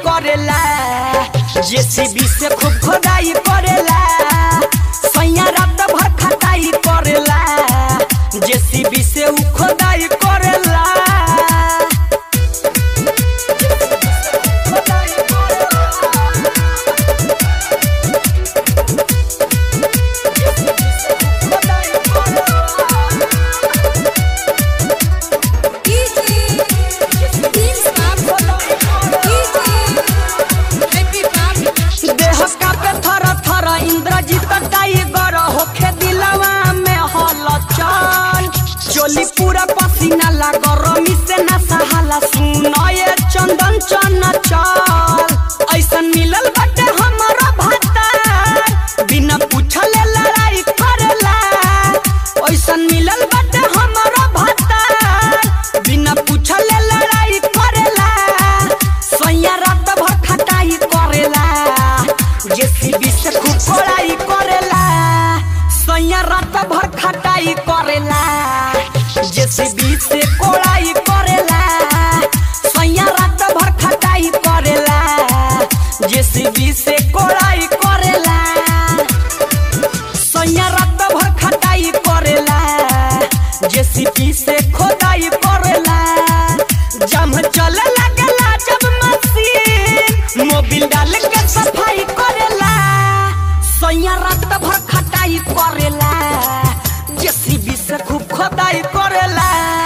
करेला जेसीबी से खूब खोदाई करेला सैया रात भर खटाई करेला जेसीबी से उ खोदाई करेला देह कापे थर थर इंद्रजीत टाइगर होखे दिलवा में हलचल चोली पूरा पसीना ला गरमी से ना सहाला सुनए चंदन चन चल ऐसन मिलल बाटे हमरो भाता बिना पूछले लड़ाई करेला ऐसन मिलल बाटे हमरो भाता बिना पूछले लड़ाई करेला सैया रात भर खटाई करेला जेसीबी से खूब कोड़ाई करेला सैया रात भर खटाई करेला जेसीबी से कोड़ाई करेला सैया रात भर खटाई करेला जेसीबी से कोड़ाई करेला सैया रात भर खटाई करेला जेसीबी से खोदाई करेला जम चले लगेला जब मशीन मोबिल डाल के सफाई करेला सैया रात भर खटाई करेला जेसीबी से खूब खोदाई करेला